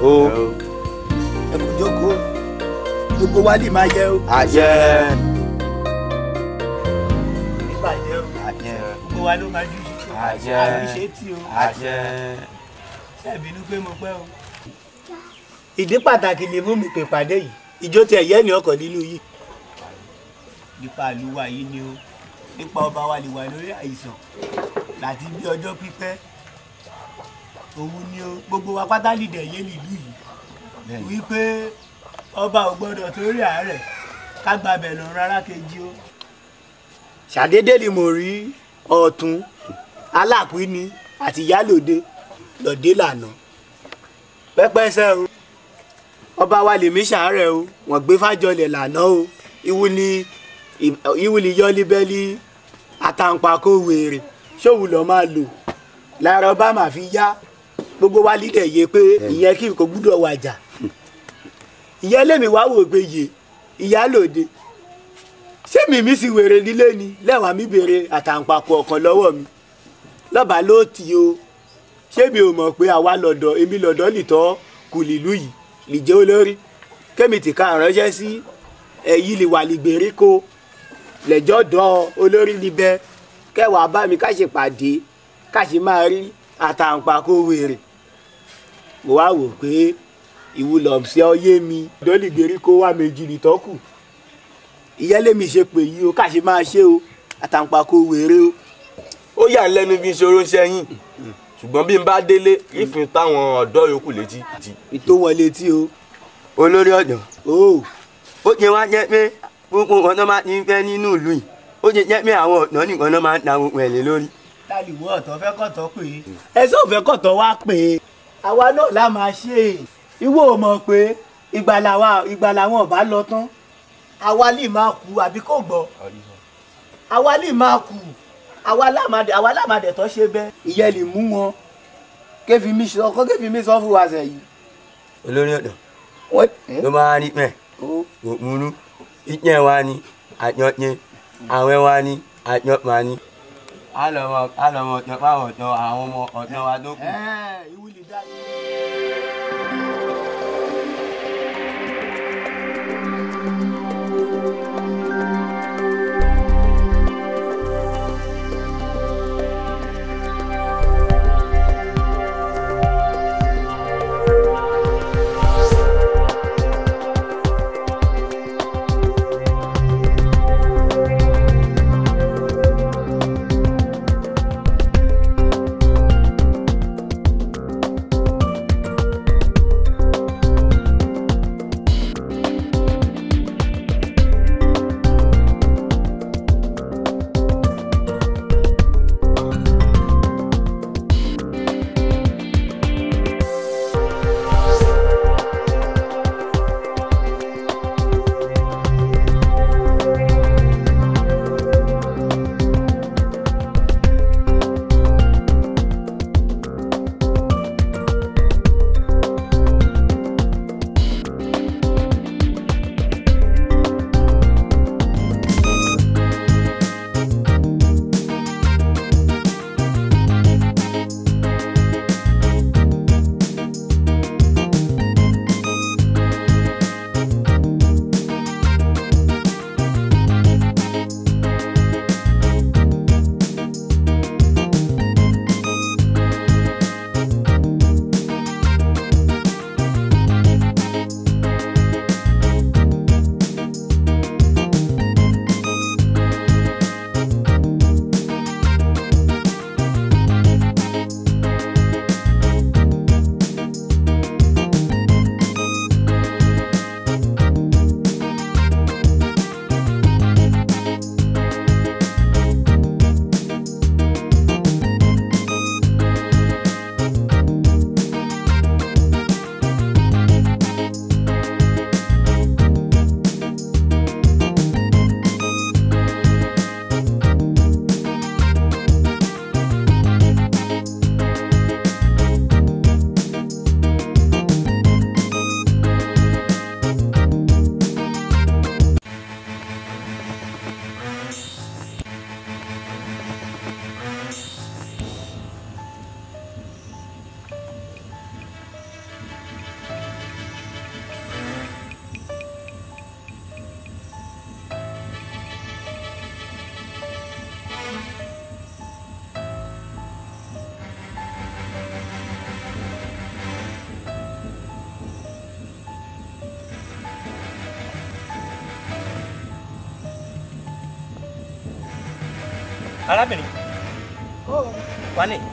o ẹ kú jókòó gbogbo wa lè máa yẹ o. àṣẹ ìbàjẹ́ o àṣẹ gbogbo wa ló máa dúró Àṣẹ. àríṣe tí o àṣẹ ṣàbínú pé mo pẹ́ o. ìdí pàtàkì lè mú mi pè pàdé yìí ìjó tí ẹ̀yẹ́ ní ọkọ̀ nínú yìí. nípa àlùwà yìí ni o nípa ọba wa lè wà lórí àìsàn láti bí ọjọ́ pípẹ́ òun ni o gbogbo wa pátá lìdẹ̀ yé nílùú yìí wípé ọba ò gbọdọ̀ torí àárẹ̀ ká gbàbẹ̀ lọ rárá kejì o. ṣàdédé ni mo rí ọ̀tún aláàpín àti ìyálòde lọ́dẹ lànà pẹ́pẹ́sẹ́ o ọba wa lèmi ṣàárẹ̀ o wọ́n gbé fájọlẹ̀ lànà o ìwú ni ìwú ni yọ́líbẹ́lí àtàǹpàkò wèrè ṣòwò lọ́ọ́ máa lò lára ọba máa fi yá gbogbo wa lídẹ̀ yé pé ìyẹn kí n kò gbúdọ̀ wàjà ìyẹn lèmi wá wò pé yé ìyálòde ṣé mímí sì wèrè nílé ni lẹ́wàá mi béèrè àtàǹpàkò ọ̀kan lọ́wọ́ mi lọ́ba ló tì o ṣé mi ò mọ̀ pé àwa lọ́dọ̀ èmi lọ́dọ̀ lìtọ́ kù lílù yìí lìjẹ́ olórí kémi tì ká ránṣẹ́ sí ẹ̀yí lè wà lìgbèríko lẹ́jọ́ dọ́ olórí níbẹ̀ kẹwàá bá mi ká ṣe pàdé ká ṣe máa rí àtàǹpàkò wèrè mo wá wò pé ìwúlọ̀ ṣe ọyé mi lọ́dọ̀ lìgbèríko wà méjì lìtọ́ kù ìyẹ́lẹ́mi ṣe pè yí o ká ṣe máa ṣe o àtàǹpàkò wèrè o ó yà ń lẹ́nu bí n ṣòro sẹ́yìn ṣùgbọ́n bí n bá délé ìfin táwọn ọ̀dọ́ yòókù létí. ìtò wọn létí o. olórí ọ̀dọ́ o ó jẹ́ wá jẹ́ pé gbogbo nǹkan tó máa ti ń fẹ́ nínú ìlú yìí ó jẹ́ jẹ́ pé àwọn ọ̀dọ́ nìkan náà máa ń ta gbogbo ẹ̀ lé lórí. tálíwọ́ ọ̀tọ̀ fẹ́ kọ̀tọ̀ pé ẹsẹ̀ ò fẹ́ kọ̀tọ̀ wá pé àwa náà la máa ṣe é ìwọ ò mọ̀ pé ìgbà làwa ìgbà làwọn ọba lọ tán àwa lè máa kú àbí kò gbọ́ àwa lè máa kú àwa lámàdé àwa lámàdé tó ṣe bẹ́ẹ̀ ìyẹn lè mú wọn kéfì mi sọ kó kéfì mi sọ fún wa sẹ́yìn. olórí ọ̀dọ́ wọ́n ló máa rí pẹ̀ òmùrú ìjẹ́ wa ni àjọyẹ àwẹ̀ wa ni àjọpá ni. a lọ mọ a lọ mọ ọ̀dọ́ fáwọn ọ̀dọ́ àwọn ọmọ ọ̀dọ́ wa tó kù. ìwúlì dájú. arábìnrin wà ní.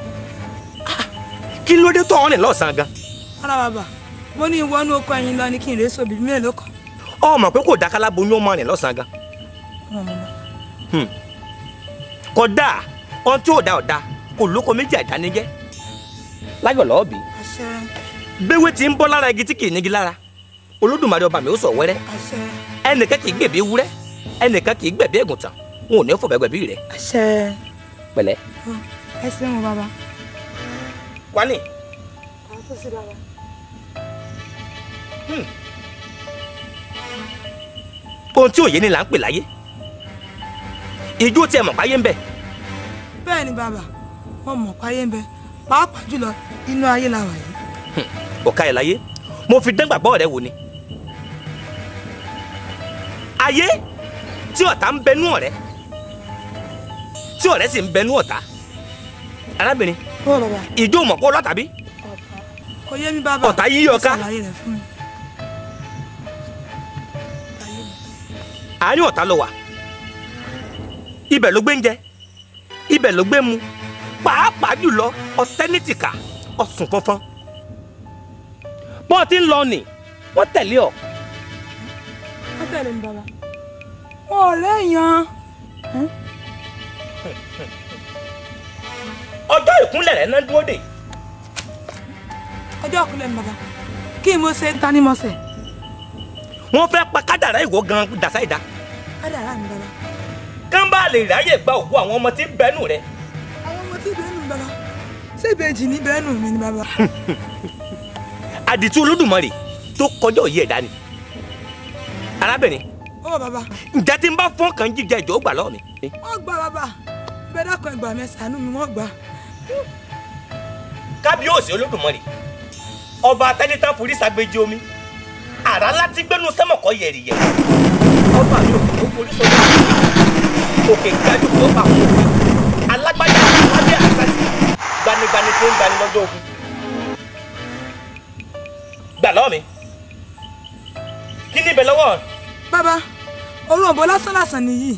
kí ló dé tó ọ̀rìn lọ́sàn-án gan. ara bàbá mo ní ìwọ́nú oko ẹyin lọ ní kí n rèé sóbì mélòó kan. ọmọ pé kò dákàlá boyún ọmọ rìn lọ́sàn-án gan. kódà ohun tí ò da ọ̀dà kò lóko méjì àjánijẹ́ láyọ̀ lọ́ọ̀bì àṣẹ gbéwé tí ń bọ́ lára igi tí kì í nígi lára olódùmarè ọba mi ó sọ wẹ́rẹ́ àṣẹ ẹnìkan kì í gbẹ̀bí ewúrẹ́ ẹnìkan kì í gbẹ̀bí ẹ̀gùntàn wọn ò ní fọ̀bẹ̀ gbẹ̀bí rẹ̀ àṣẹ pẹ̀lẹ́. ẹ ṣeun bàbá. wani àwọn tó sì bàbá. ohun tí òye ni là ń pè láyé ìjó tí ẹ mọ̀ páyé ń bẹ bẹ́ẹ̀ ni bàbá wọn mọ̀ páyé ń bẹ pàápàá jùlọ inú ayé la wà yìí. ọ̀ka ẹ̀ láyé mo fi dán gbàgbọ́ rẹ wò ni ayé tí ọ̀tá ń bẹnú ọ̀rẹ́ tí ọ̀rẹ́ sì ń bẹnú ọ̀tá arábìnrin ó bàbá ìjó mọ̀ kó lọ́tà bí kò yé mi bàbá. Ọ̀tá yí ọ ká. Ẹ ṣàlàyé rẹ̀ fún mi. Ayé mi. àárín ọ̀tá ló wà ibẹ̀ ló gbé ń jẹ ibẹ̀ ló gbé mu pàápàá jùlọ ọ̀tẹ́nìtìkà ọ̀sùn fọ́nfọ́n bọ́ọ̀ tí ń lọ nì wọ́n tẹ̀lé ọ wọ́n tẹ̀lé mi bàbá. wọn ò léèyàn. ọjọ́ ìkúnlẹ̀ rẹ̀ náà dúró dè ọjọ́ ìkúnlẹ̀ mi bàbá kí n mo ṣe ń ta ni mo ṣe. wọ́n fẹ́ pa kádàrá ìwọ gan dàsá ìdá kádàrá mi bàbá. kán bá lè ráyè gba òkú àwọn ọmọ tí ń bẹnu rẹ àwọn ọmọ tí bẹ́ẹ̀ nù mi bàbá ṣé ìbejì ní bẹ́ẹ̀ nù mí ni bàbá. àdìtú olódùmarè tó kọjá òye ẹ̀dá ni arábìnrin ó bàbá ǹjẹ́ tí ń bá fọ́n kan jíjẹ ìjọ ó gbà lọ́ọ̀ mi wọ́n gbà bàbá bẹ́ẹ̀ dákun ẹgbàá mi ṣàánú mi wọ́n gbà. kábíyèsí olódùmarè ọba atẹnitán forí sàgbéjì omi àrá láti gbẹnu sẹmọkọ yẹrìyẹ ọba mi ò kò forí sọdọ òkè gbájú tó bá wọn òkè alágbájá lábẹ́ àṣàṣì gbanigbani tó ń gbani lọ́jọ́ ogun gbà lọ́wọ́ mi kí ni ibẹ̀ lọ́wọ́ bàbá òròǹbó lásán lásán nìyí.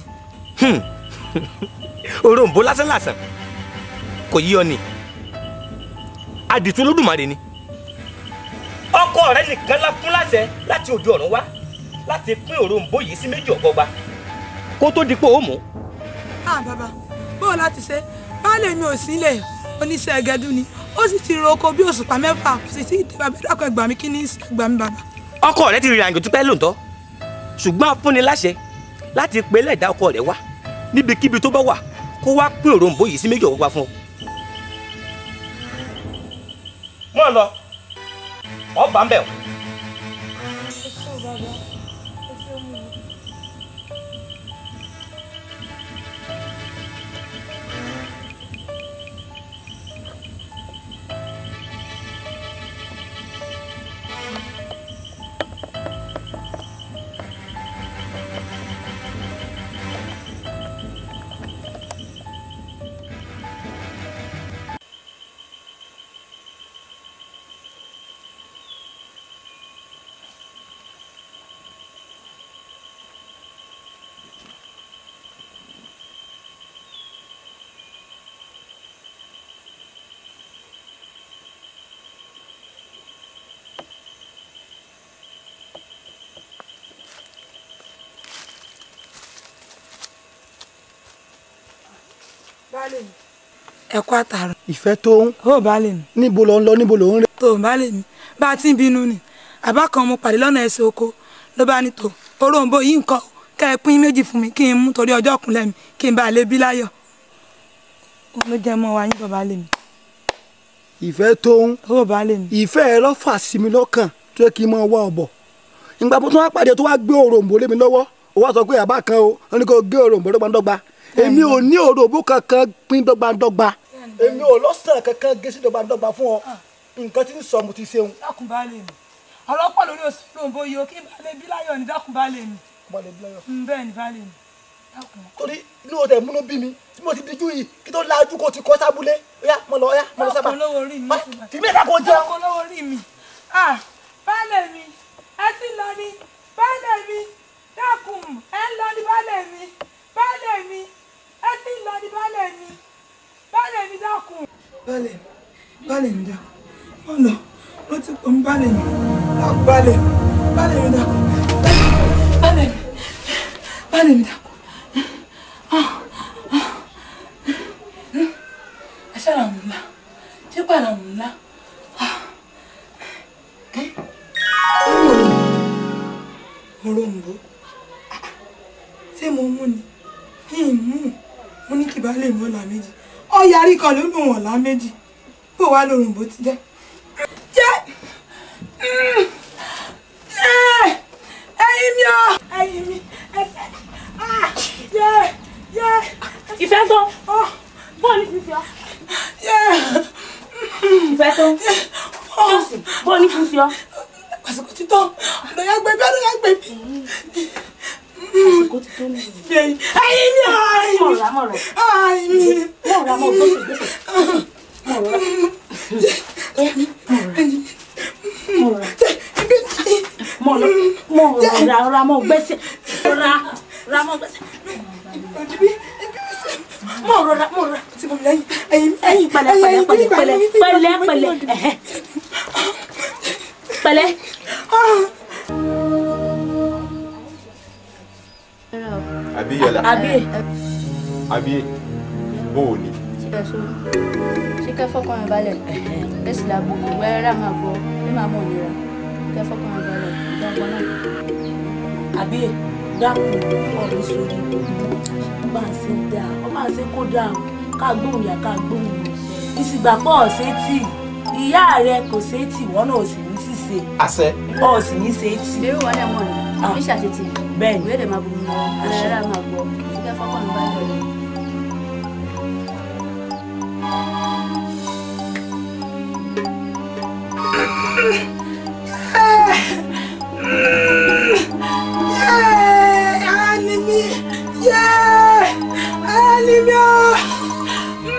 òròǹbó lásán lásán kò yí ọ ni àdìtú olódùmarè ni ọkọ rẹ nìkan la fún láṣẹ láti òde ọ̀run wá láti pín òròǹbó yìí sí méjì ọ̀gbọgba kó tó di pé ó mú ah bàbá bóò láti ṣe baálé mi ò sí ilé oníṣẹ́ ẹgẹdú ni ó sì ti ro oko bí òṣùpá mẹ́fà kò sì sí ìdè bàbá dákun ẹgbàá mi kí ní ẹgbàá mi bàbá. ọkọ rẹ ti rìnrìn àjò tó pẹ́ lóòótọ́ ṣùgbọ́n a fúnni láṣẹ láti pe lẹ́ẹ̀dá ọkọ rẹ wá níbikíbi tó bá wà kó wá pín òròǹbó yìí sí méjì ọ̀gbọgba fún ọ. mọ́ ọ lọ ọba ń bẹ̀ wọ́n. baálé mi ẹ kú àtàrọ ìfẹ́ tó ń ó baálé mi níbo ló ń lọ níbo ló ń rìn. tó baálé mi bá a ti ń bínú ni àbá kan mo pàdé lọ́nà ẹsẹ̀ oko ló bá ní tó òròǹbó yìí nǹkan o kẹ́ ẹ pín méjì fún mi kí n mú torí ọjọ́ ọ̀kúnlẹ̀ mi kí n bá a lè bí láyọ̀ òun ló jẹ́ mọ́ wa yín bọ̀ baálé mi ìfẹ́ tó ń ó baálé mi ìfẹ́ ẹ lọ́ fà sí mi lọ́kàn tó yẹ kí n máa wá ọ̀bọ̀ ìgbà tó wá pàdé tó wá gbé òròǹbó lé mi lọ́wọ́ ó wá sọ pé àbá kan o wọn ní kó gé òròǹbó dọ́gbandọ́gba èmi ò ní òròǹbó kankan pín dọ́gbandọ́gba èmi ò lọ́sàn kankan gé sí dọ́gbandọ́gba fún ọ nǹkan tí ń sọ mo ti ṣeun. dákun baálé mi ọlọ́pàá lórí oṣù òròǹbó yìí o kí n bá lè bí láyọ̀ ní dákun baálé mi Mm, bẹ́ẹ̀ ni baálé mi dákun. torí inú o tẹ múnú bí mi tí mo ti dijú yìí kí tó lajú kó ti kọ́ sábúlé ó yá mo lọ ó yá mo lọ sábà dákun olówó orí mi Wá, tì mí ẹ̀ka kó jẹun. dákun olówó orí mi ah baálé mi ẹ ti lọ ni baálé mi dákun ẹ ń lọ ni baálé mi baálé mi ẹ ti lọ ni balẹ̀ mi dàkú wọ́n lọ ló ti pọ̀ ń balẹ̀ mi dàkú balẹ̀ balẹ̀ mi dàkú balẹ̀ mi balẹ̀ mi dàkú. aṣáára mú ńlá ṣé pàrọ̀ mú ńlá. òrombó ṣé mo mú ni kí n mú mo ní kí baálé mi ọ̀la méjì ọ̀yarí kan ló lù wọ̀n lá méjì bó wàá lòrùnbó ti jẹ́. jẹ́ ẹyin mi ọ ẹyin mi ẹsẹ̀ jẹ́ jẹ́ ìfẹ́ tó bọ́ọ̀lù fífi ọ́ ìfẹ́ tó jọ́sì bọ́ọ̀lù fífi ọ́ àsìkò títọ́ ọ̀dọ̀ ya gbẹ̀bí ọ̀dọ̀ ya gbẹ̀bí. àsìkò ti tó ní ìlú. ẹyin mi ọ ẹyin mi mọ̀rọ̀ mọ̀rọ̀ ẹyin mi. mọ̀rọ̀ mọ̀ gbèsè gbèsè mọ̀rọ̀ mọ̀rọ̀ mọ̀rọ̀ ra ra mọ̀ gbèsè ra ra mọ̀ gbèsè mọ̀rọ̀ ra mọ̀rọ̀ ra tí mo lẹ́yìn ẹyin ẹ̀yin pẹ̀lẹ́ pẹ̀lẹ́ pẹ̀lẹ́ pẹ̀lẹ́ pẹ̀lẹ́ pẹ̀lẹ́ ẹ̀hẹ́ pẹ̀lẹ́. Abíyọ̀lá àbí àbí bó o ní. ṣé kẹ́ fọ́kàn mi balẹ̀ ẹ sì làbò wẹ́rẹ́ rà máa gbọ́ bí màá mọ̀ nira kẹ́ fọ́kàn mi balẹ̀ ìjọba náà. àbí dákun ọ̀rẹ́ sórí ọba àṣẹ dá ọba àṣẹ kó dá ká gbóhùn yá ká gbóhùn mi ìsìgbà pọ̀ ọ̀sẹ̀ tì ìyá rẹ kò ṣe é tì wọ́n náà ò sì ní ṣìṣe àṣẹ. ọ̀ sì ní ṣe é tì ìbéèrè wọn náà mọ̀ ní Ah. bí ṣàtìtì bẹ́ẹ̀ ni ìwé èdè máa bù mí lọ wẹ́rẹ́ rà máa gbọ́ ṣé kẹ́ fọ́kàn mi balẹ̀. Animi, yeah, animi ọ.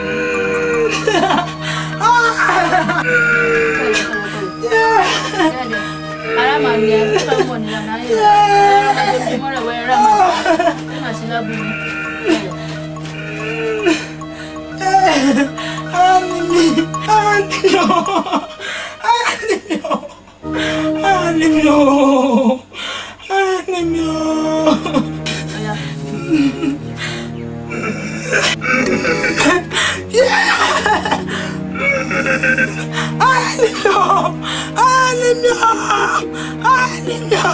ara máa ní ẹ tó bá mọ̀ nira náà yẹ wẹ́rẹ́ máa gbé mọ́rẹ̀ wẹ́rẹ́ rà máa gbọ́ bí màá sí lábùú mi. Animi, animi ọ, animi ọ, animi ọ, animi ọ. Ọya. Animi ọ, animi ọ, animi ọ.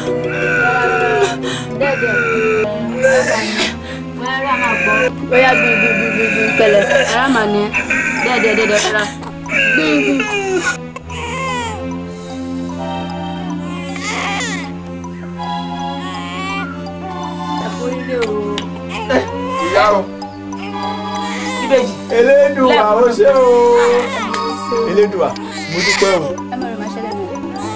dẹ́ẹ̀dẹ́ wẹ́rẹ́ máa gbọ́ bóyá gbin gbin gbin gbin gbin pẹ̀lẹ́ ara máa ní ẹ dẹ́ẹ̀dẹ́ dẹ́ẹ̀dẹ́ rárá gbin gbin. ẹ̀kọ́ ilé o ìyá o ìbejì elédùà ó ṣe o elédùà mo dúpẹ́ o. ẹ mọ̀ rẹ̀ máa ṣẹlẹ̀ nù.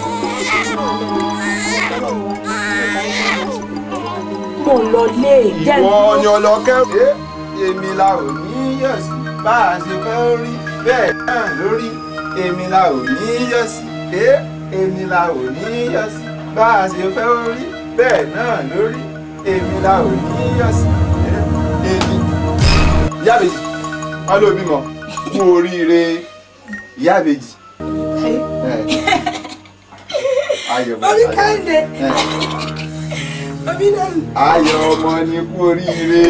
mo lọ lé jẹ́ ìwọ ọyàn lọkẹ́ ẹ èmi la ò ní yọ̀ sí bá a ṣe fẹ́ rí bẹ́ẹ̀ náà lórí èmi la ò ní yọ̀ sí ẹ èmi la ò ní yọ̀ sí bá a ṣe fẹ́ rí bẹ́ẹ̀ náà lórí èmi la ò ní yọ̀ sí ẹ èmi. ìyá àbèjì wọn ló bímọ kú oríire ìyá àbèjì. ẹ. ayọ̀ bàbá Orí kẹ́hìndé, ẹ. omi náà. ayọ̀ ọmọ ni kú oríire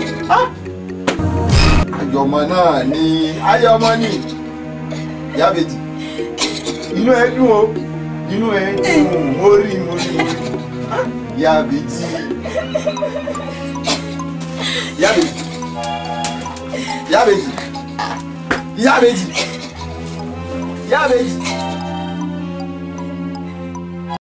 ayọ̀ ọmọ náà ni ayọ̀ ọmọ ni yábẹ́jì inú ẹ dùn o inú ẹ dùn mo rí mo rí mo rí yábẹ́jì yábẹ́jì yábẹ́jì yábẹ́jì yábẹ́jì